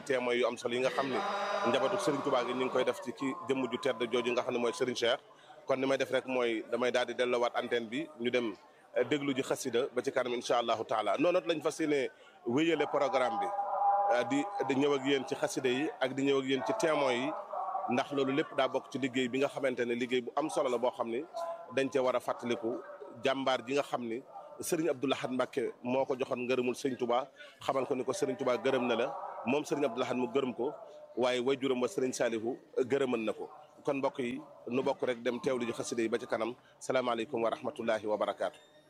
dégg témoins yu am solo yi nga xam ni njabootu Serigne Touba gi ñu ngi koy def ci ki jëmm ju tedd jooju nga xam ne mooy Serigne Cheikh kon ni may def rek mooy damay daal di delloowaat antenne bi ñu dem déglu ji xasida ba ci kanam incha allahu taala noonu lañ fas yéene wéyale programme bi di di ñëw ak yéen ci xasida yi ak di ñëw ak yéen ci témoins yi ndax loolu lépp daa bokk ci liggéey bi nga xamante ne liggéey bu am solo la boo xam ni dañ cee war a fàttaliku jàmbaar ji nga xam ni Serigne Abdou Lahad Mbacké moo ko joxoon ngërëmul Serigne Touba xamal ko ni ko Serigne Touba gërëm na la moom Serigne Abdou Lahad mu gërëm ko waaye wajuram wa Serigne Salihu gërëmal na ko kon mbokk yi nu bokk rek dem teewlu ji xasida yi ba ci kanam salaamaaleykum wa rahmatullahi wa barakaatu.